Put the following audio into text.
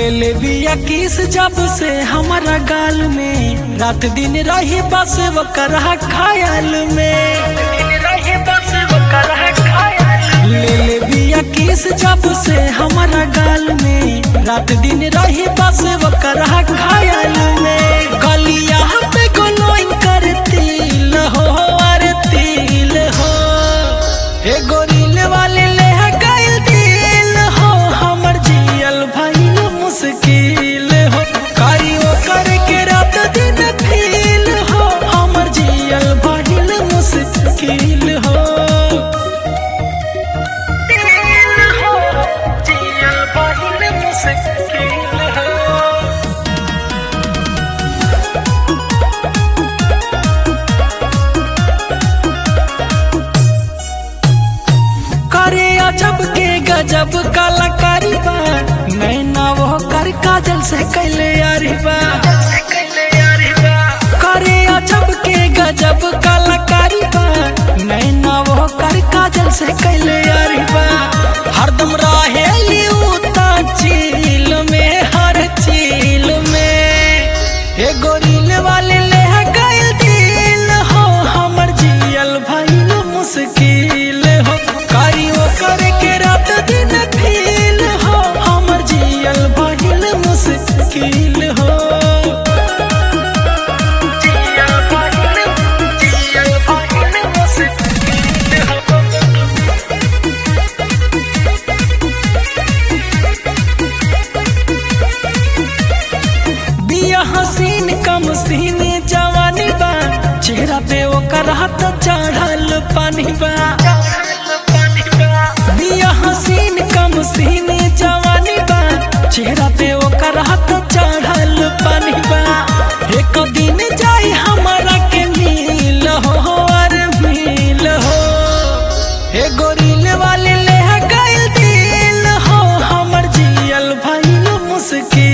ले ले बिया किस जब से हमारा गाल में रात दिन रही बस वो करहा खायल में ले ले बिया किस जब से हमारा गाल में रात दिन रही बस वो करहा खायल में गलिया पे गोलोइन करती हो आरती हो हे गोरिल वाले ले गइल दिल हो हमर जियल भइल मुश्किल हो कारियो करके रात दिन फील हो हमर जियल भइल मुश्किल हो जियल भइल मुश्किल हो करे अजब के गजब कलाकारी बा नैना वो कर काजल से कैले यारी बा करे अजब के गजब कलाकारी बा नैना वो कर काजल से कैले यारी बा हरदम रहे उता चील में हर चील में हे गोरिल वाले ले गइल दिल हो हमर जियल भइल मुश्किल हो कारियो करे के रात दिन फील हो हमर जियल भइल मुश्किल हो जियल भइल जियल भइल मुश्किल हो बिया हसीन कम सीने जवानी बा चेहरा पे ओकर हाथ चढ़ल पानी बा बिया हसीन कम सीने जवानी बा चेहरा पे ओकर हाथ चढ़ल पानी बा एक दिन जाई हमारा के मिल हो और मिल हो हे गोरिल वाले ले गइल दिल हो हमर जियल भइल मुश्किल